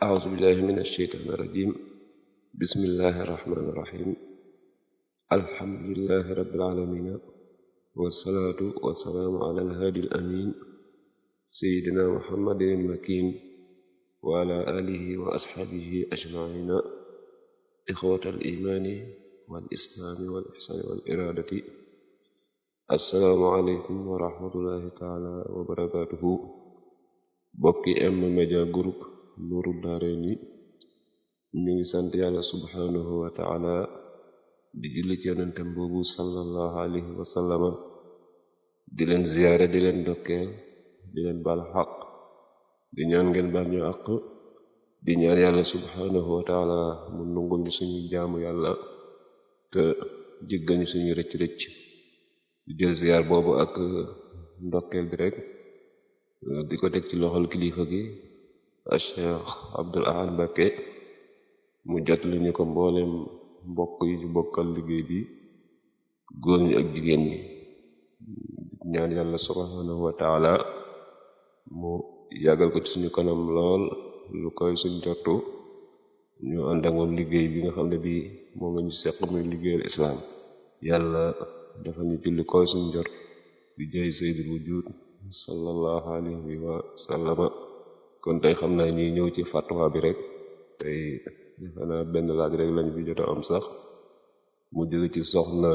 أعوذ بالله من الشيطان الرجيم بسم الله الرحمن الرحيم الحمد لله رب العالمين والصلاة والسلام على الهادي الأمين سيدنا محمد المكين وعلى آله وأصحابه أجمعين إخوة الإيمان والإسلام والإحسان والإرادة السلام عليكم ورحمة الله تعالى وبركاته bokki M-Media Group Nourou Darayni ñu ngi sant yàlla subhanahu wa taala di julli ci yonentem boobu sallallahu alayhi wa sallama di leen ziyaare di leen dokkeel di leen baal xaq di ñaan ngeen baal ñu àq di ñaan yàlla subhanahu wa taala mu nungul ñu suñu jaamu yàlla te jéggal ñu suñu rëcc-rëcc di jël ziyaar boobu ak ndokkeel bi rek di ko teg ci loxol kilifa gi Cheikh Abdul Ahad Mbacké mu jot li ñu ko mboolem mbokk yi ñu bokkal liggéey bi góor ñi ak jigéen ñi ñaan yàlla subhanahu wa taala mu yàggal ko ci suñu kanam lool lu koy suñ jottu ñu ànd ak moom liggéey bi nga xam ne bi moom la ñu seq muy liggéeyal islaam yàlla dafa ñu julli koy suñ jot di jay sayyidul wujud sallallahu alayhi wa sallama kon tey xam naa ñuy ñëw ci fatwa bi rek tey defe naa benn laaj rek lañ fi jot a am sax mu jóge ci soxna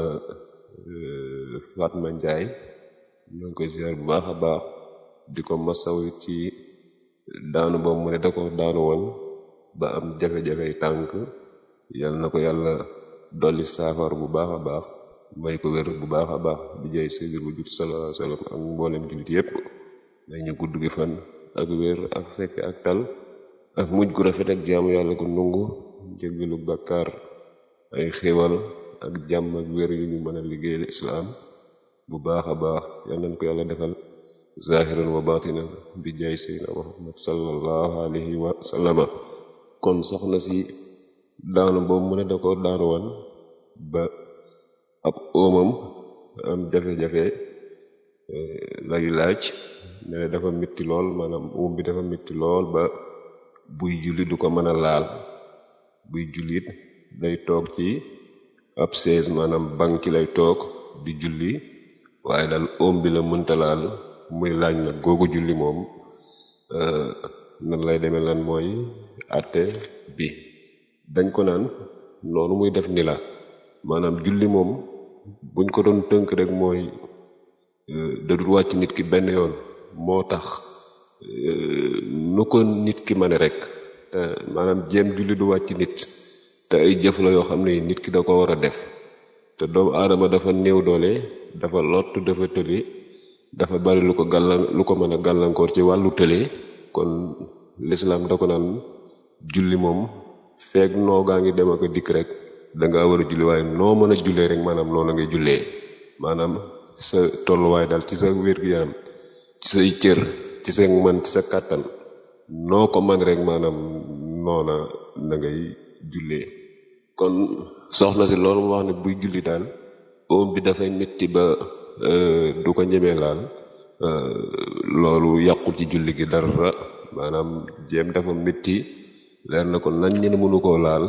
Fatma Njaay ñoo ngi koy ziar bu baax a baax di ko masaw ci daanu boobu mu ne da ko daanu woon ba am jafe-jafey tànk yal na ko yàlla dolli saafar bu baax a baax may ko wér bu baax a baax di jaay sayyidul wujud sallallahu alayhi wa sallam ak mboolem jullit yépp may ñu gudd gi fan ak wér ak fekk ak tal ak mujj gu rafet ak jaamu yàlla gu nungu jéggalu bàkkaar ay xéwal ak jàmm ak wér yu ñu mën a liggéeyal islaam bu baax a baax yal nañ ko yàlla defal zahiran wa batinan bi jaay sayyidina muhammad sallallahu alayhi wa sallama kon soxna si daanu boobu mu ne da ko daanu woon ba ab óomam am jafe-jafe lay laaj ne dafa mitti lool maanaam óom bi dafa mitti lool ba buy julli du ko mën a laal buy jullit day toog ci ab sees maanaam banc ci lay toog di julli waaye daal óom bi la mënta laal muy laaj nag googu julli moom nan lay demee lan mooy àtte bi dañ ko naan noonu muy def ni la maanaam julli moom buñ ko doon tënk rek mooy dadul wàcc nit ki benn yoon moo tax nu ko nit ki mane rek te maanaam jéem julli du wàcc nit te ay jëf la yoo xam ne nit ki da ko war a def te doomu aadama dafa néew doole dafa lott dafa tële dafa bari lu ko gàllan lu ko mën a gàllankoor ci wàllu tële kon lislaam da ko naan julli moom feeg noo gaa ngi dem ak dikk rek danga war a julli waaye noo mën a jullee rek maanaam noonu ngay jullee maanaam sa tolluwaay daal ci sa wér-gu-yaram ci say cër ci sa man ci sa kàttan noo ko man rek maanaam noona na ngay jullee kon soxna si loolu mu wax ne buy julli daal oom bi dafay metti ba du ko ñemee laal loolu yàqul ci julli gi dara maanaam jéem dafa metti leer na ko nañ ñene mënu koo laal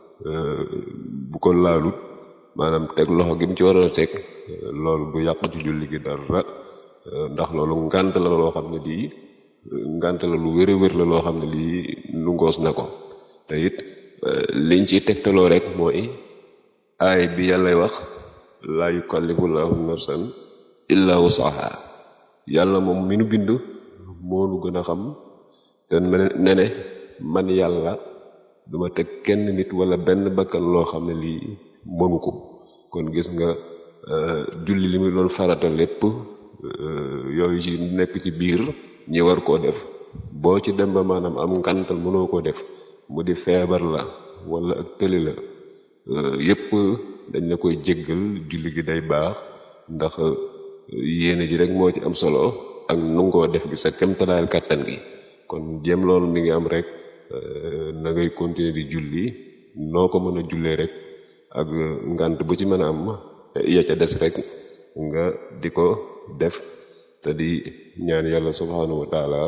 bu ko laalut maanaam teg loxo gi mu ci waroon a teg loolu du yàq ci julli gi dara ndax loolu ngànt la loo xam ne lii ngànt la lu wér a wér la loo xam ne lii nu ngoos na ko te it liñ ci tegtaloo rek mooy aay bi yàllay wax laa yukallifu llahu nafsan illa wusaha yàlla moom mi nu bind moo nu gën a xam te ne ne man yàlla duma teg kenn nit wala benn bakkan loo xam ne lii mënu ko kon gis nga julli li muy doon farata lépp yooyu ci nekk ci biir ñi war koo def boo ci dem ba maanaam am ngantal mënoo koo def mu di feebar la wala ak tëli la yépp dañ la koy jéggal julli gi day baax ndax yéene ji rek moo ci am solo ak nungoo def gi sa kemtalaayal kàttan gi kon jéem loolu mi ngi am rek na ngay continuer di julli noo ko mën a jullee rek ak ngant bu ci mën a am ya ca des rek nga di ko def te di ñaan yàlla subhanahu wa taala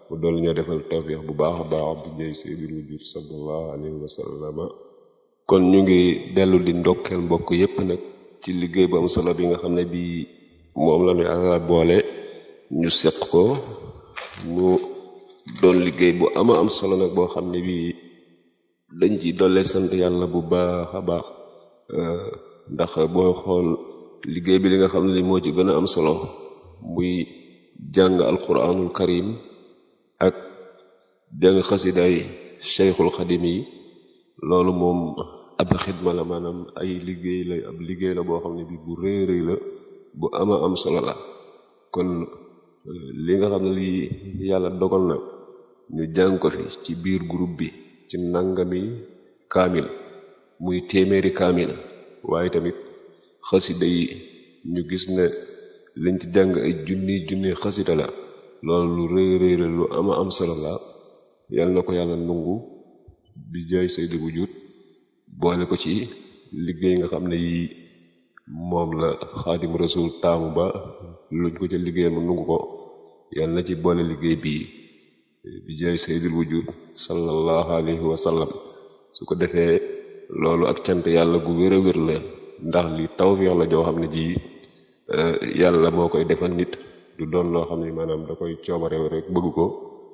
mu dool ñoo defal tawfiix bu baax a baax bi jëy sayyidul wujud sallallahu alayhi wa sallama kon ñu ngi dellu di ndokkeel mbokk yépp nag ci liggéey bu am solo bi nga xam ne bii moom la ñu Yàlla boole ñu seq ko mu doon liggéey bu ama am solo nag boo xam ne bii dañ ci dolle sant yàlla bu baax a baax ndax booy xool liggéey bi li nga xam ne li moo ci gën a am solo muy jàng alquranul karim ak jàng xasidaay cheikhul xadim yi loolu moom ab xidma la maanaam ay liggéey la ab liggéey la boo xam ne bi bu rëy rëy la bu ama am solo la kon li nga xam ne lii yàlla dogal na ñu jàng ko fi ci biir groupe bi ci nangami kaamil muy téeméeri kaamil waaye tamit xasida yi ñu gis ne liñ ci jàng ay junni junni xasida la loolu lu rëy rëy la lu ama am solo la yàlla na ko yàlla nungu bi jaay saydi bu jut boole ko ci liggéey nga xam ne yi moom la xaadim rasul taamu ba luñ ko ca liggéey mu nungu ko yàlla na ci boole liggéey bii bi jaay saydul wujud sallallahu alayhi wa sallam su ko defee loolu ak cant yàlla gu wér a wér la ndax li tawfiix la joo xam ne ji yàlla moo koy defal nit du doon loo xam ne maanaam da koy coobarew rek bëgg ko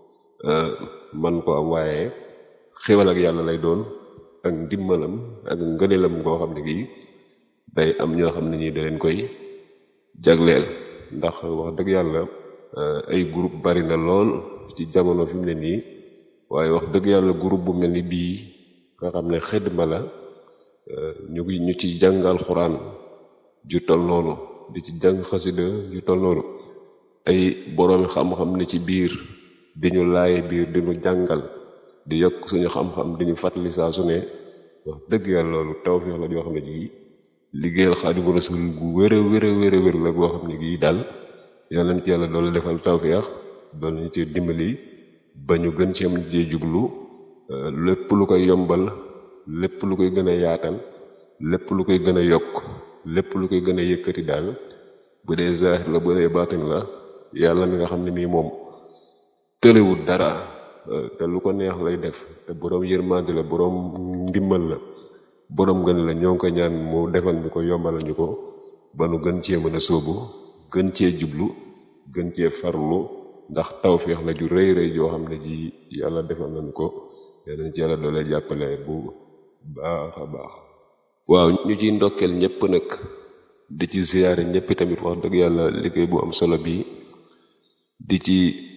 man ko am waaye xéwal ak yàlla lay doon ak ndimbalam ak ngëneelam ngoo xam ne gii day am ñoo xam ne ñi da leen koy jagleel ndax wax dëgg yàlla ay groupe bari na lool ci jamono fi mu ne nii waaye wax dëgg yàlla groupe bu mel ni bii nga xam ne xidma la ñu ngi ñu ci jàngal xuraan ju tol noonu di ci jàng xasida ju tol noonu ay boroomi xam-xam ne ci biir di ñu laaye biir di ñu jàngal di yokk suñu xam-xam di ñu fàttali saa su ne wax dëgg yàlla loolu tawfiix la joo xam ne ji liggéeyal Xaadimu Rasuul gu wér a wér a wér a wér la goo xam ne gii daal yàlla na ci yàlla doolu defal tawfiix doolu ñu ci dimbali ba ñu gën ci am jee jublu lépp lu koy yombal lépp lu koy gën a yaatal lépp lu koy gën a yokk lépp lu koy gën a yëkkati daal bu dee zaahir la bu dee baatin la yàlla mi nga xam ne mii moom tëlewul dara te lu ko neex lay def te boroom yërmande la boroom ndimbal la boroom gën la ñoo ngi ko ñaan mu defal ñu ko yombalal ñu ko ba nu gën cee mën a sóobu gën cee jublu gën cee farlu ndax tawféex la ju rëy rëy joo xam ne ji yàlla defal nañu ko yàlla ci yàlla doole jàppale bu baax a baax waaw ñu ciy ndokkeel ñëpp nag di ci ziyaare ñëpp tamit wax dëgg yàlla liggéey bu am solo bi di ci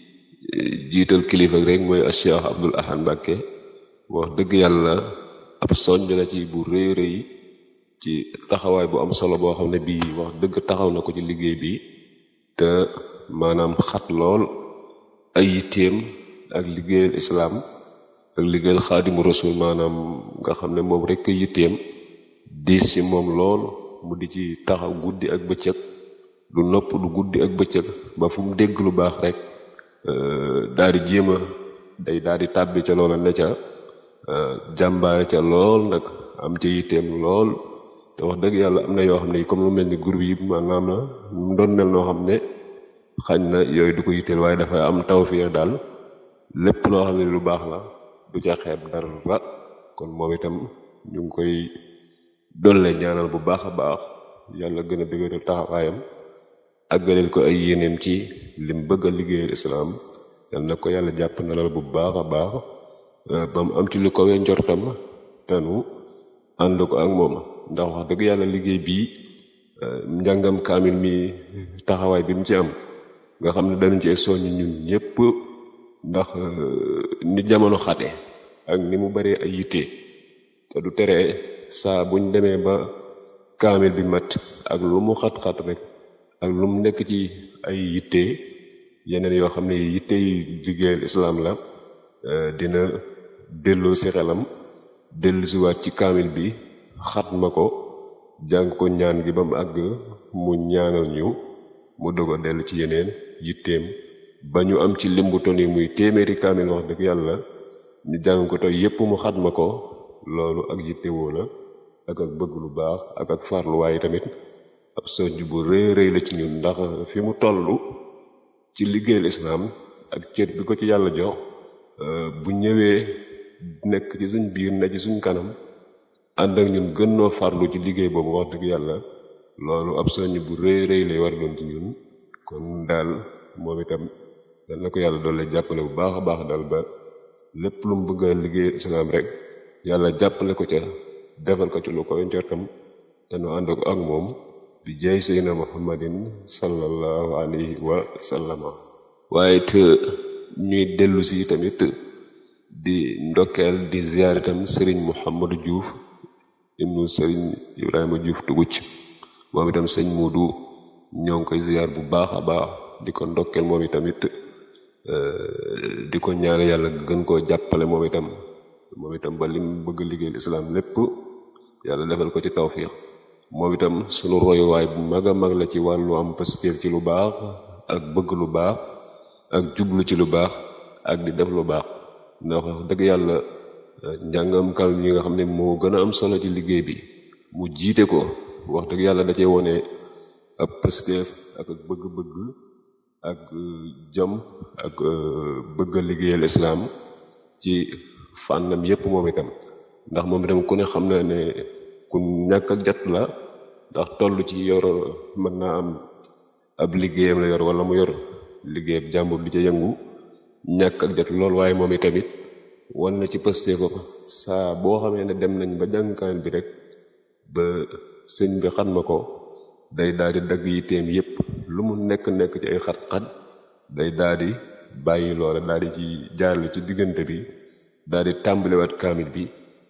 jiital kilifa rek mooy Cheikh Abdul Ahad Mbàkke wax dëgg yàlla ab soññ la ci bu rëy rëy ci taxawaay bu am solo boo xam ne bii wax dëgg taxaw na ko ci liggéey bi te maanaam xat lool ay yitteem ak liggéeyal islaam ak liggéeyal xaadimu rasul maanaam nga xam ne moom rek yitteem diis ci moom lool mu di ci taxaw guddi ak bëccëg du nopp du guddi ak bëccëg ba fu mu dégg lu baax rek daal di jéem a day daal di tàbbi ca loola ne ca jàmbaare ca lool nag am ca yitteem lool te wax dëgg yàlla am na yoo xam ne comme lu mel ni groupe yi maanaam na mu doon mel noo xam ne xañ na yooyu du ko yitteel waaye dafay am tawfiix daal lépp loo xam ne lu baax la du ca xeeb dara kon moom itam ñu ngi koy dolle ñaanal bu baax a baax yàlla gën a dëgëral taxawaayam àggaleel ko ay yéeneem ci lim bëgg a liggéeyal islaam yal na ko yàlla jàpp na la bu baax a baax ba mu am ci lu kawee njortam te nu ànd ko ak moom ndax wax dëgg yàlla liggéey bii njàngam kaamil mi taxawaay bi mu ci am nga xam ne danañ ci soññ ñun ñépp ndax ni jamono xate ak ni mu baree ay yitte te du tere saa buñ demee ba kaamil bi mat ak lu mu xat-xat rek ak lu mu nekk ci ay yitte yeneen yoo xam ne yitte yi liggéeyal islaam la dina delloo si xelam dellu si waat ci kaamil bi xat ma ko jàng ko ñaan gi ba mu àgg mu ñaanal ñu mu doog a dellu ci yeneen yitteem ba ñu am ci limbu ton yi muy téeméeri kaamil wax dëgg yàlla ñu jàng ko tey yépp mu xat ma ko loolu ak yittewoo la ak ak bëgg lu baax ak ak farlu waaye tamit ab soñj bu rëy rëy la ci ñun ndax fi mu toll ci liggéeyal islaam ak cër bi ko ci yàlla jox bu ñëwee nekk ci suñ biir ne ci suñ kanam ànd ak ñun gën noo farlu ci liggéey boobu wax dëgg yàlla loolu ab soññ bu rëy rëy lay war doon ci ñun kon daal moom itam dal na ko yàlla doole jàppale bu baax a baax daal ba lépp lu mu bëgg a liggéey islaam rek yàlla jàppale ko ca defal ko ci lu ko njortam te nu ànd ko ak moom bi jaay seydina muhammadin sallallahu alayhi wa sallama waaye te ñuy dellu si tamit di ndokkeel di ziyaar itam sëriñ Mouhamadou Diouf ibnu sëriñ Ibrahima Diouf tuguc moom itam sëñ Muudu ñoo ngi koy ziyaar bu baax a baax di ko ndokkeel moom itamit di ko ñaan yàlla gën koo jàppale moom itam moom itam ba lim bëgg liggéey lislaam lépp yàlla defal ko ci tawfiix moom itam sunu royuwaay bu mag a mag la ci wàllu am pastéef ci lu baax ak bëgg lu baax ak jublu ci lu baax ak di def lu baax ndax wax dëgg yàlla njàngam kam yi nga xam ne moo gën a am solo ci liggéey bi mu jiite ko wax dëgg yàlla da cee wone ab pastéef ak ak bëgg-bëgg ak jom ak bëgg a liggéeyal islaam ci fànnam yépp moom itam ndax moom itam ku ne xam na ne ku ñàkk ak jot la ndax toll ci yor mën naa am ab liggéeyam la yor wala mu yor liggéeyam jàmbur di ca yëngu ñàkk ak jot lool waaye moom itamit wan na ci pëste ko saa boo xamee ne dem nañ ba jàngkaan bi rek ba sëñ bi xat ma ko day daal di dagg yitteem yépp lu mu nekk nekk ci ay xat-xat day daal di bàyyi loola daal di ci jaarale ci diggante bi daal di tàmbaliwaat kaamil bi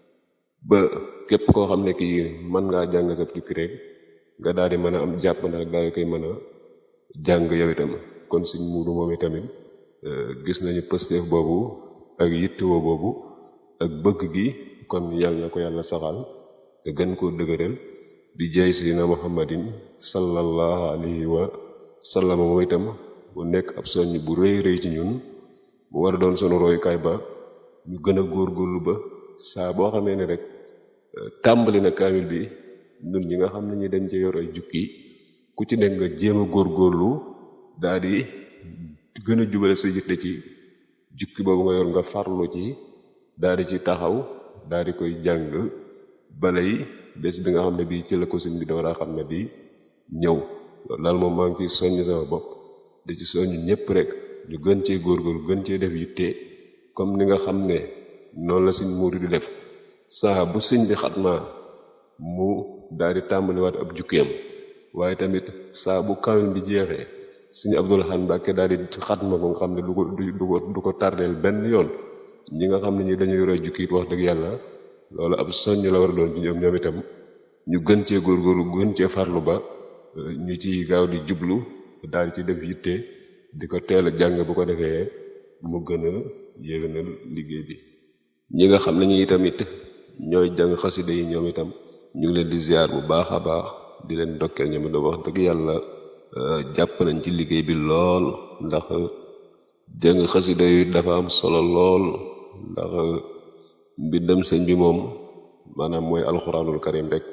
ba képp koo xam ne kii mën ngaa jàng sa tukki rek nga daal di mën a am jàpp na rek daal di koy mën a jàng yow itam kon suñ muudu moom itamit gis nañu pësteef boobu ak yittewoo boobu ak bëgg gi kon yàlla na ko yàlla saxal te gën koo dëgëral bi jaay sayyidina muhammadin sallallahu alayhi wa sallam moom itam bu nekk ab soññ bu rëy rëy ci ñun mu war a doon sunu royukaay ba ñu gën a góorgóorlu ba saa boo xamee ne rek tàmbali na kaamil bi ñun ñi nga xam ne ñi dañ ci yor ay jukki ku ci nekk nga jéem a góorgóorlu daa di gën a jubale sa yitte ci jukki boobu nga yor nga farlu ci daa di ci taxaw daa di koy jàng balay bés bi nga xam ne bii ci la ko sëñ bi door a xam ne bi ñëw loolu daal moom maa ngi ciy soññ sama bopp di ci soññ ñëpp rek ñu gën cee góorgóorlu gën cee def yitte comme ni nga xam ne noonu la sëñ Muudu di def saa bu sëñ bi xatmaa mu daal di tàmbaliwaat ab jukkeem waaye tamit saa bu kaamil bi jeexee sëñ Abdul Ahad Mbàkke daal di xatma ko nga xam ne du ko du ko du ko tardeel benn yoon ñi nga xam ne ñi dañu yore jukki wax dëgg yàlla loolu ab soññ la war a doon ci ñoom ñoom itam ñu gën cee góorgóorlu gën cee farlu ba ñu ci gaaw di jublu daal di ci def yitte di ko teel a jàng bu ko defee mu gën a yéwénal liggéey bi ñi nga xam ne ñi tamit ñooy jàng xasida yi ñoom itam ñu ngi leen di ziar bu baax a baax di leen ndokkeel ñoom itam wax dëgg yàlla jàpp nañ ci liggéey bi lool ndax jàng xasida yi dafa am solo lool ndax mbindam sëñ bi moom maanaam mooy alxuraanul karim rek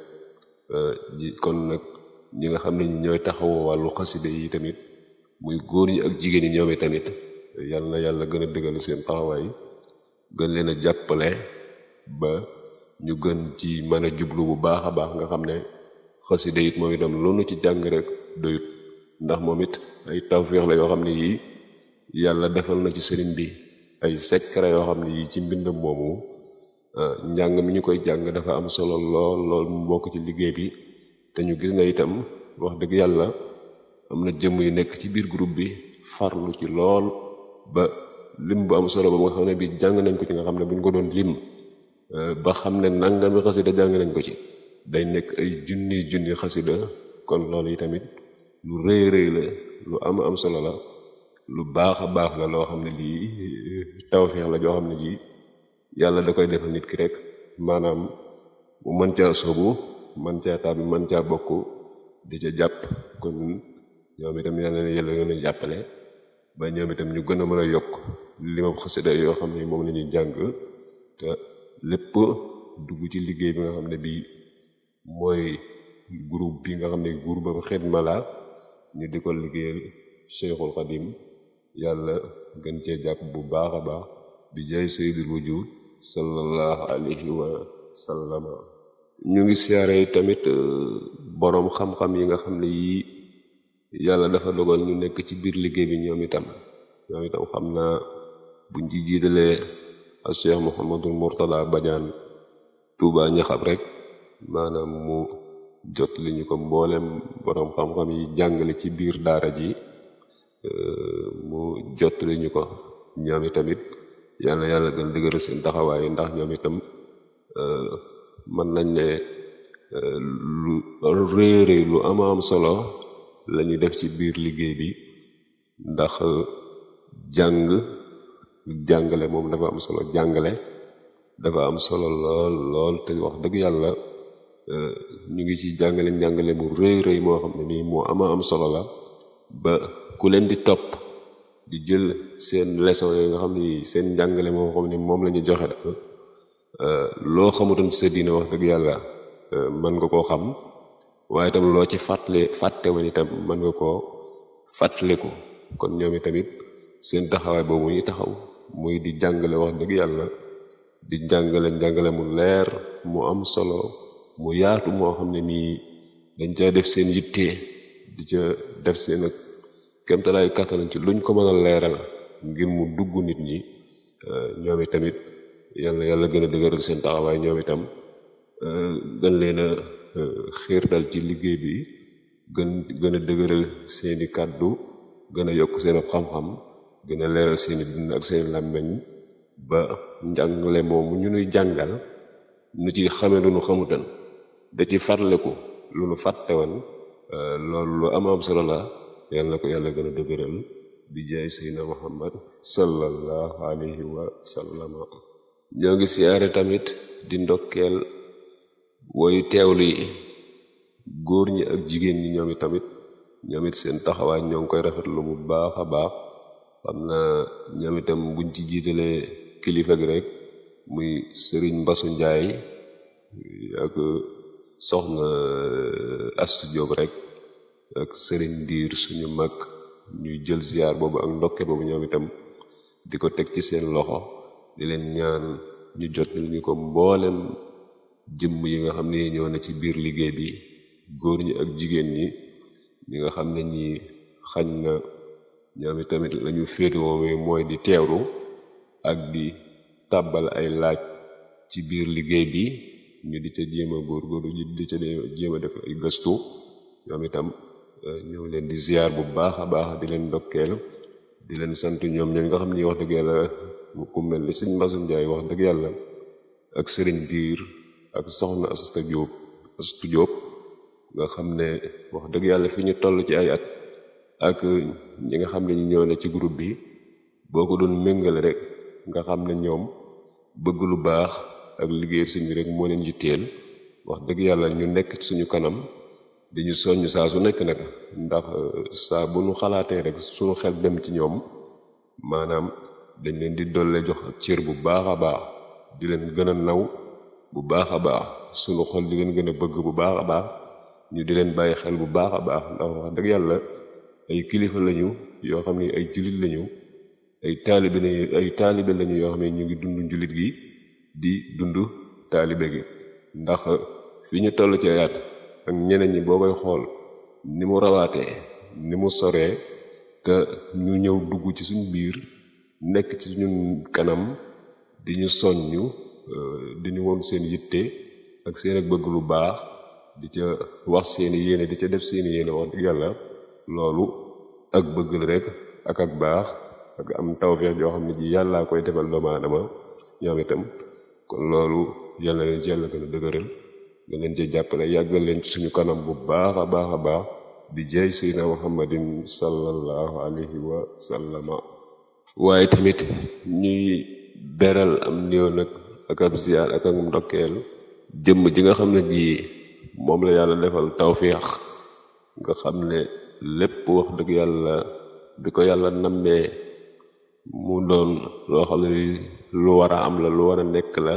kon nag ñi nga xam ne ñooy taxawoo wàllu xasida yi tamit muy góor ñi ak jigéen ñi ñoom tamit yàlla na yàlla gën a dëggal seen taxawaay gën leen a jàppale ba ñu gën ci mën a jublu bu baax a baax nga xam ne xasida it moom itam lu nu ci jàng rek doyut ndax moom it ay tawféex la yoo xam ne yii yàlla defal na ci sëriñ bi ay secret yoo xam ne yii ci mbindam moomu njàng mi ñu koy jàng dafa am solo lool lool mu bokk ci liggéey bi te ñu gis na itam wax dëgg yàlla am na jëmm yu nekk ci biir groupe bi farlu ci lool ba lim bu am solo ba nga xam ne bi jàng nañ ko ci nga xam ne bu ñu ko doon lim ba xam ne nangami xasida jàng nañ ko ci day nekk ay junni junni xasida kon loolu yi tamit lu rëy rëy la lu am am solo la lu baax a baax la loo xam ne lii tawfeex la joo xam ne ji yàlla da koy defal nit ki rek maanaam mu mën caa soobu mën caa tàbbi mën caa bokk di ca jàpp kon ñoom itam yàlla na yàlla gën a jàppale ba ñoom itam ñu gën a mën a yokk li ma xasida yoo xam ne moom la ñuy jàng te lépp dugg ci liggéey bi nga xam ne bii mooy groupe bi nga xam ne groupe ba xidma la ñu di ko liggéeyal Cheikhul Xadim yàlla gën cee jàpp bu baax a baax bi jaay sayyidul wujud sallallahu alayhi wa sallama ñu ngi siyaare tamit boroom xam-xam yi nga xam ne yii yàlla dafa dogal ñu nekk ci biir liggéey bi ñoom itam ñoom itam xam naa buñ ci jiitalee a Cheikh Mouhamadul Mourtada Badiane Touba ñaxab rek maanaam mu jot li ñu ko mboolem boroom xam-xam yi jàngale ci biir daara ji mu jot li ñu ko ñoom itamit yàlla yàlla gën dëgëral seen taxawaay ndax ñoom itam mën nañ ne lu réere lu ama am solo lañu def ci biir liggéey bi ndax jàng jàngale moom dafa am solo jàngale dafa am solo lool lool te wax dëgg yàlla ñu ngi ci jàngale njàngale mu rëy rëy moo xam ne nii moo ama am solo la ba ku leen di topp di jël seen leçon yooyu nga xam ni seen njàngale moo xam ne moom la ñu joxe daal loo xamutoon ci sa diine wax dëgg yàlla mën nga koo xam waaye itam loo ci fàttale fàtte woon itam mën nga koo fàttaliku kon ñoom itamit seen taxawaay boobu ñu taxaw muy di jàngale wax dëgg yàlla di jàngale njàngale mu leer mu am solo mu yaatu moo xam ne nii dañ caa def seen yitte di ca def seen ak kemtalaay kàttan ci luñ ko mën a leeral ngir mu dugg nit ñi ñoom itamit yàlla yàlla gën a dëgëral seen taxawaay ñoom itam gën leen a xiirtal ci liggéey bi gën gën a dëgëral seeni kàddu gën a yokk seen xam-xam gën a leeral seeni dund ak seeni làmmeñ ba njàngale moomu ñu nuy jàngal nu ci xame lu nu xamutan da ci farleku lu nu fàtte woon loolu lu am am solo la yàlla na ko yàlla gën a dëgëral bi jaay seydina muhammad sallallahu alayhi wa sallama ñoo ngi siyaare tamit di ndokkeel woyu teewlu yi góor ñi ak jigéen ñi ñoom i tamit ñoom it seen taxawaay ñoo ngi koy rafetlu bu baax a baax xam na ñoom itam buñ ci jiitalee kilifa gi rek muy sëriñ mbasu njaay ak soxna astu jóob rek ak sëriñ ndiir suñu mag ñuy jël ziar boobu ak ndokke boobu ñoom itam di ko teg ci seen loxo di leen ñaan ñu jot ñu ko mboolem jëmm yi nga xam ne ñoo ne ci biir liggéey bi góor ñi ak jigéen ñi ñi nga xam ne ñi xañ na ñoom itamit lañu féetewoo mooy di teewlu ak di tàbbal ay laaj ci biir liggéey bi ñu di ca jéem a góorgóorlu ñu di ca jéem a def ay gëstu ñoom itam ñoo leen di ziar bu baax a baax di leen ndokkeel di leen sant ñoom ñooñu nga xam ni wax dëgg yàlla ku mel ni sëñ Mbasum Njaay wax dëgg yàlla ak sëriñ diir ak soxna Asta Jóob Astu Jóob nga xam ne wax dëgg yàlla fi ñu toll ci ay at ak ñi nga xam ne ñu ñëw ne ci groupe bi boo ko doon méngale rek nga xam ne ñoom bëgg lu baax ak liggéey sëñ bi rek moo leen yitteel wax dëgg yàlla ñu nekk suñu kanam di ñu soññ saa su nekk nag ndax saa bu nu xalaatee rek suñu xel dem ci ñoom maanaam dañ leen di dolle jox ak cër bu baax a baax di leen gën a naw bu baax a baax suñu xol di leen gën a bëgg bu baax a baax ñu di leen bàyyi xel bu baax a baax ndax wax dëgg yàlla ay kilifa lañu yoo xam ne ay jullit lañu ay taalibe lañu ay taalibe lañu yoo xam ne ñu ngi dund jullit gi di dund taalibe gi ndax fi ñu toll ci ayaat ak ñeneen ñi boo koy xool ni mu rawaatee ni mu soree te ñu ñëw dugg ci suñ biir nekk ci ñun kanam di ñu soññu di ñu woon seen yitte ak seen ak bëgg lu baax di ca wax seeni yéene di ca def seeni yéene wax dëgg yàlla loolu ak bëgg la rek ak ak baax ak am tawfeex yoo xam ne ji yàllaa koy defal doomu aadama ñoom itam kon loolu yàlla leen ci yàlla gën a dëgëral nga leen ci jàppale yàggal leen ci suñu kanam bu baax a baax a baax di jeey seydina muhammadin sallallahu alayhi wa sallama waaye tamit ñuy beral am néew nag ak ab ziyaar ak ak ndokkeel jëmm ji nga xam ne ji moom la yàlla defal tawféex nga xam ne lépp wax dëgg yàlla bi ko yàlla nammee mu doon loo xam ne lu war a am la lu war a nekk la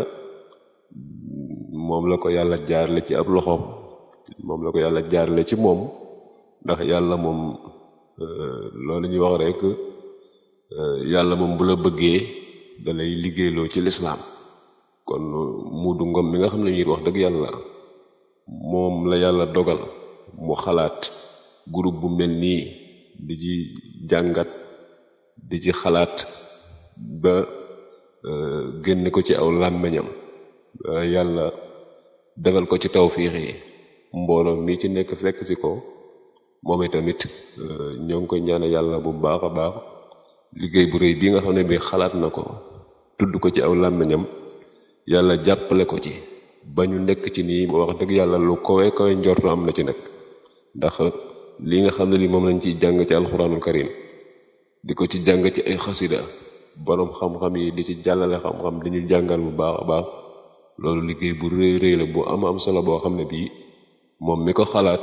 moom la ko yàlla jaarle ci ab loxoom moom la ko yàlla jaarle ci moom ndax yàlla moom loolu ñuy wax rek yàlla moom bu la bëggee da lay liggéeyloo ci lislaam kon muudu ngom mi nga xam ne ñuy wax dëgg yàlla moom la yàlla dogal mu xalaat groupe bu mel nii di ci jàngat di ci xalaat ba génne ko ci aw làmmiñam yàlla defal ko ci tawfiix yi mbooloo mi ci nekk fekk si ko moom itamit ñoo ngi koy ñaane yàlla bu baax a baax liggéey bu rëy bii nga xam ne bi xalaat na ko tudd ko ci aw làmmiñam yàlla jàppale ko ci ba ñu nekk ci nii wax dëgg yàlla lu kowe kowe njortu am na ci nag ndax li nga xam ne li moom lañ ciy jàng ci alxuraanul karim di ko ci jàng ci ay xasida boroom xam-xam yi di ci jàllale xam-xam di ñu jàngal bu baax a baax loolu liggéey bu rëy rëy la bu am am solo boo xam ne bii moom mi ko xalaat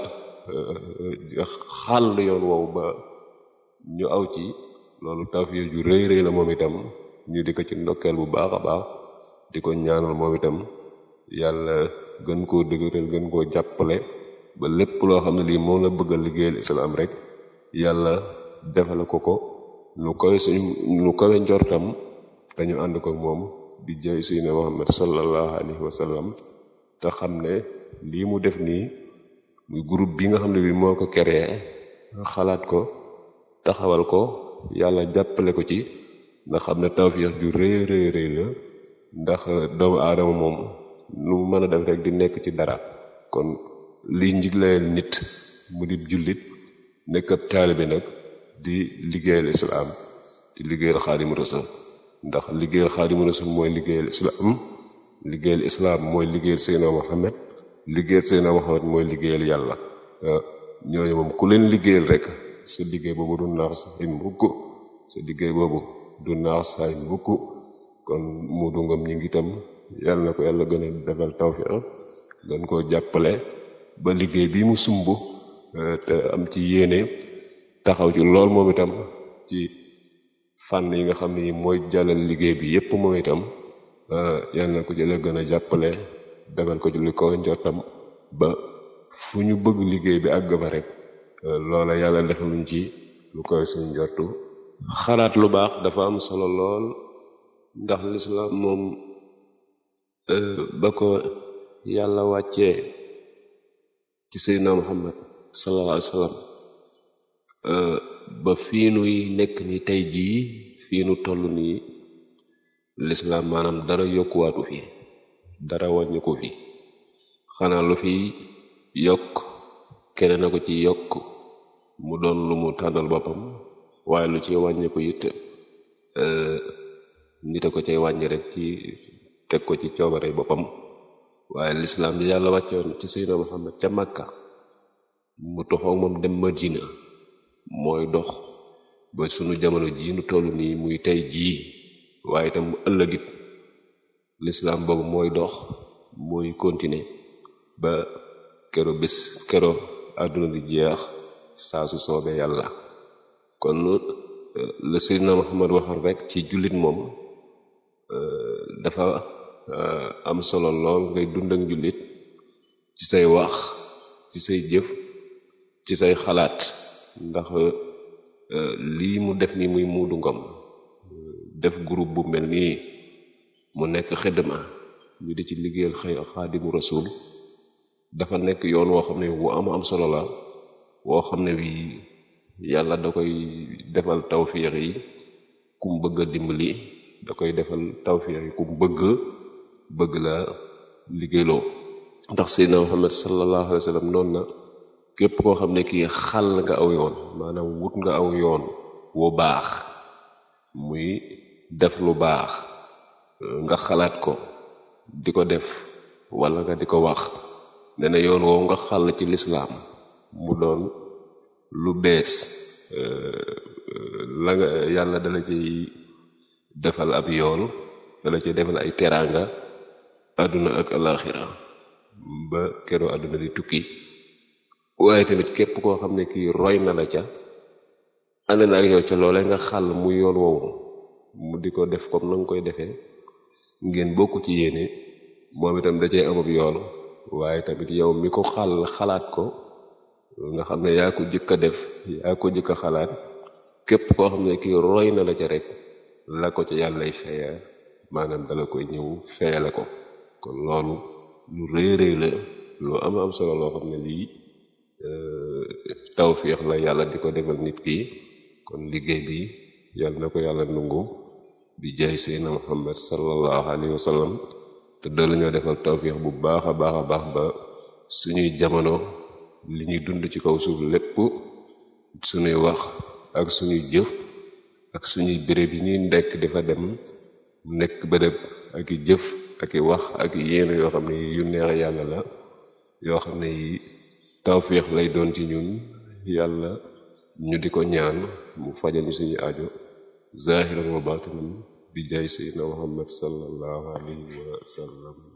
xàll yoon woowu ba ñu aw ci loolu tawfiir ju rëy rëy la moom itam ñu di ko ci ndokkeel bu baax a baax di ko ñaanal moom itam yàlla gën koo dëgëral gën koo jàppale ba lépp loo xam ne lii moom la bëgg a liggéeyal islaam rek yàlla defale ko ko lu koy suñ lu koy njortam dañu ànd ko moom di jëy suyne Muhammad sallallahu alayhi wa sallam te xam ne lii mu def nii muy groupe bi nga xam ne bi moo ko créé xalaat ko taxawal ko yàlla jàppale ko ci nga xam ne tawfiix ju rëy rëy rëy la ndax doomu aadama moom lu mu mën a def rek di nekk ci dara kon liy njiglayal nit mu di jullit nekk ab taalibe nag di liggéeyal islaam di liggéeyal xaadimu rasul ndax liggéeyal xaadimu rasul mooy liggéeyal islaam liggéeyal islaam mooy liggéeyal Seydina Muhammad liggéeyal Seydina Muhammad mooy liggéeyal yàlla ñooñu moom ku leen liggéeyal rek sa liggéey boobu du naax saay mukk sa liggéey boobu du naax saay mukk kon Moodu Ngom ñi ngi itam yàlla na ko yàlla gën a defal tawfiq gën koo jàppale ba liggéey bi mu sumb te am ci yéene taxaw ci lool moom itam ci fànn yi nga xam ni mooy jàllal liggéey bi yépp moom itam yàlla na ko ci la gën a jàppale defal ko ci li ko njortam ba fu ñu bëgg liggéey bi àgg fa rek loola yàlla defaluñ ci lu koy suñ njortu xalaat lu baax dafa am solo lool ndax lislaam moom ba ko yàlla wàccee ci seydina muhammad sallallahu alayhi wa sallam ba fii nuy nekk ni tey jii fii nu toll nii lislaam maanaam dara yokkuwaatu fi dara wàññi ko fi xanaa lu fi yokk keneen na ko ci yokk mu doon lu mu tànnal boppam waaye lu ci wàññi ko it nit a ko cay wàññi rek ci teg ko ci coobare boppam waaye lislaam bi yàlla wàccoon ci seydina muhammad ca makka mu toxoo moom dem madina mooy dox ba sunu jamono jii nu toll nii muy tey jii waaye itam mu ëllëgit lislaam boobu mooy dox mooy continuer ba kero bis kero àdduna di jeex saa su soobee yàlla kon la seydina muhammad waxoon rek ci jullit moom dafa am solo lool ngay dund ak jullit ci say wax ci say jëf ci say xalaat ndax lii mu def nii muy Moodu Ngom def groupe bu mel nii mu nekk xidma ñu di ci liggéeyal xëy xaadimu rasul dafa nekk yoon woo xam ne wu am am solo la woo xam ne wii yàlla da koy defal tawfiix yi kum bëgg a dimbali da koy defal tawfiix yi kum bëgg bëgg la liggéeyloo ndax seydina muhammad sallallahu alayhi wa sallam noonu na képp koo xam ne kii xàll nga aw yoon maanaam wut nga aw yoon wu baax muy def lu baax nga xalaat ko di ko def wala nga di ko wax ne na yoon woowu nga xàll ci lislaam mu doon lu bees la nga yàlla dala ciy defal ab yoon dala ciy defal ay teraanga àdduna ak alaxira ba keroo àdduna di tukki waaye tamit képp koo xam ne kii roy na la ca ànd na ak yow ca loole nga xàll mu yoon woowu mu di ko def comme na nga koy defee ngeen bokk ci yéene moom itam da cee amab yoon waaye tamit yow mi ko xàll xalaat ko nga xam ne yaa ko jëkk a def yaa ko jëkk a xalaat képp koo xam ne kii roy na la ca rek la ko ca yàllay feya maanaam dala koy ñëw feyale ko kon loolu lu rëy rëy la lu am am solo loo xam ne lii tawfiix la yàlla di ko defal nit ki kon liggéey bi yàlla na ko yàlla nungu bi jaay seydna muhammad sallallahu alayhi wa sallam te doolu ñoo defal tawfiix bu baax a baax a baax ba suñuy jamono li ñuy dund ci kaw suuf lépp suñuy wax ak suñuy jëf ak suñuy béréb yi ñuy nekk dafa dem nekk béréb ak i jëf ak i wax ak i yéene yoo xam ne yu neex yàlla la yoo xam ne yi tawfiix lay doon ci ñun yàlla ñu di ko ñaan mu fajal ñu suñu aajo zahiran wa batinan bi jaay seydina muhammad sallallahu alayhi wa sallam